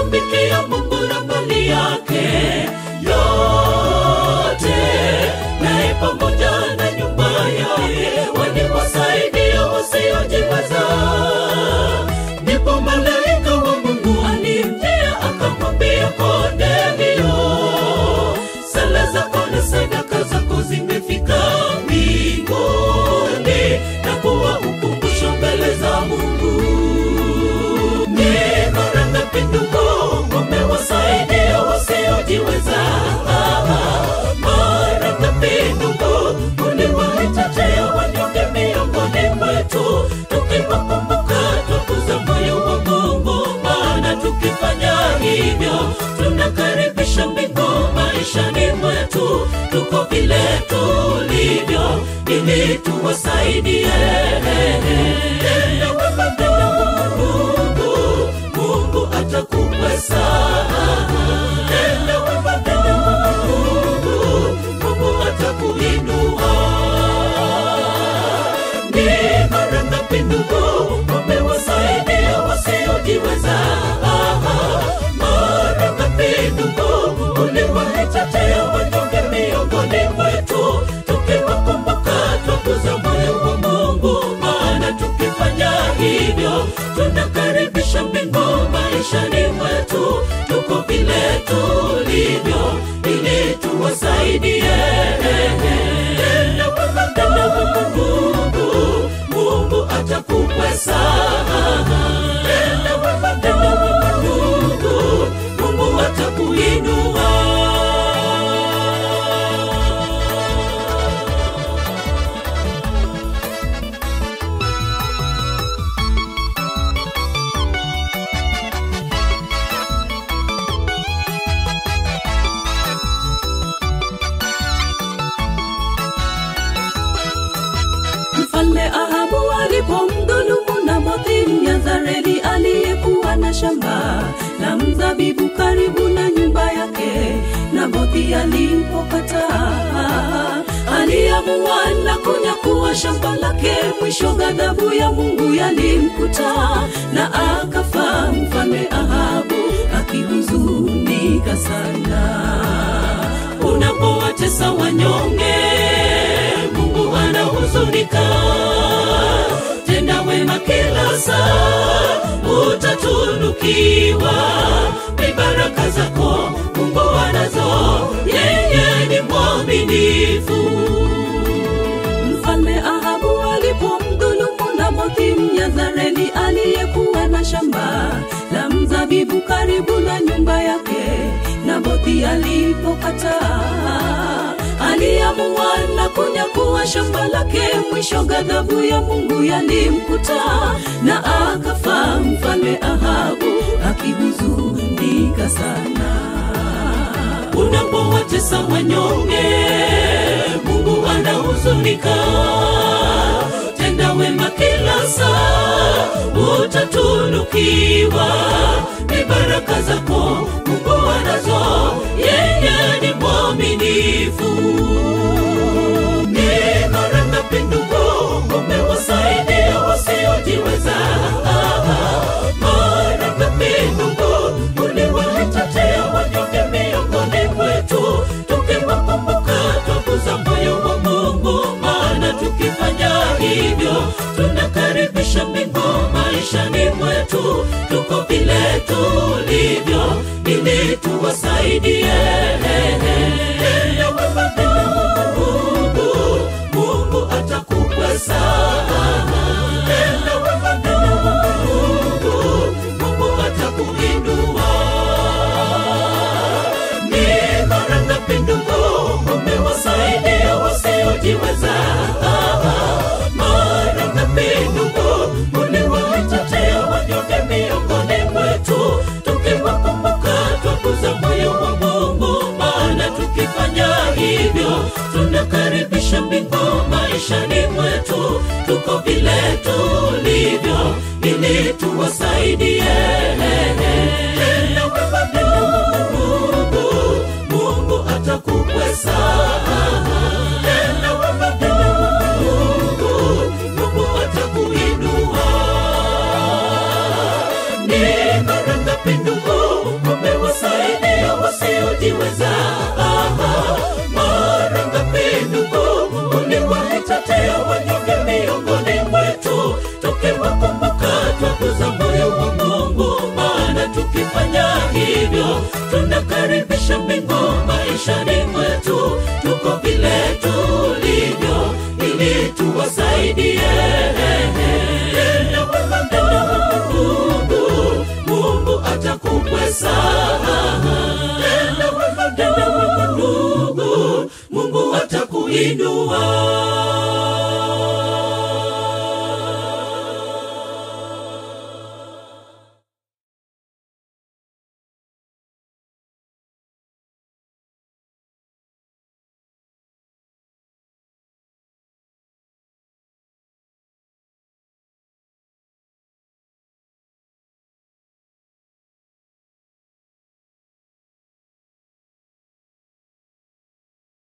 kumtumikia Mungu na mali yake yote, naye pamoja na nyumba yake waliwasaidia wasiojiweza. Ndipo malaika wa Mungu alimjia akamwambia Kornelio, sala zako na sadaka zako zimefika mbinguni na kuwa ukumbusho mbele za Mungu. Ni mara ngapi ndugu umewasaidia wasiojiweza? Mara ngapi ndugu uliwaitetea wanyonge miongoni mwetu, tukiwakumbuka tukuza moyo wa Mungu, maana tukifanya hivyo tunakaribisha mbingu maishani mwetu, tuko vile tulivyo ili tuwasaidie. Tenda wema ndugu, Mungu atakukwesa. Tenda wema ndugu, Mungu atakuinua. Ni mara ngapi ndugu umewasaidia wasiojiweza? Mara ngapi ndugu uliwaitetea wanyonge miongoni mwetu, tukiwakumbuka twakuza moyo wa Mungu, maana tukifanya hivyo tunakaribisha mbingu maishani mwetu, tuko vile tulivyo ili tuwasaidie. Tenda wema ndugu, Mungu atakukwesa. Tenda wema ndugu, Mungu atakuinua. Mfalme Ahabu alipomdhulumu Nabothi Myazareli aliyekuwa na shamba la mzabibu karibu na nyumba yake, Nabothi alipokataa aliamua na kunyakua shamba lake. Mwisho ghadhabu ya Mungu yalimkuta na akafa mfalme Ahabu akihuzunika sana. unapowatesa wanyonge, Mungu anahuzunika. Tenda wema kila saa, utatunukiwa. Ni baraka zako Mungu anazo, yeye ni mwaminifu. Mfalme Ahabu alipomdhulumu Nabothi Myazareli aliyekuwa na shamba la mzabibu karibu na nyumba yake, Nabothi alipokataa aliamua na kunyakua shamba lake. Mwisho ghadhabu ya Mungu yalimkuta na akafa mfalme Ahabu akihuzunika sana. unapowatesa wanyonge, Mungu anahuzunika. Tenda wema kila saa, utatunukiwa. Ni baraka zako Mungu anazo, yeye ni mwaminifu. Ni mara ngapi ndugu umewasaidia wasiojiweza? Mara ngapi ndugu uliwaitetea wanyonge miongoni mwetu, tukiwakumbuka twakuza moyo wa Mungu, maana tukifanya hivyo tunakaribisha mbingu maishani mwetu, tuko vile tulivyo ili tuwasaidie. Tenda wema ndugu, Mungu atakukwesa. Tenda wema ndugu, Mungu atakuinua. Ni mara ngapi ndugu umewasaidia wasiojiweza? Mara ngapi ndugu uliwaitetea wanyonge miongoni mwetu, tukiwakumbuka twakuza moyo wa Mungu, maana tukifanya hivyo tunakaribisha mbingu maishani mwetu, tuko vile tulivyo ili tuwasaidie. Tenda wema ndugu, Mungu atakukwesa. Tenda wema ndugu, Mungu atakuinua. Ni mara ngapi ndugu hivyo tunakaribisha mbingu maishani mwetu tuko vile tulivyo ili tuwasaidie Tenda wema ndugu, mungu atakukwesa Tenda wema ndugu, mungu atakuinua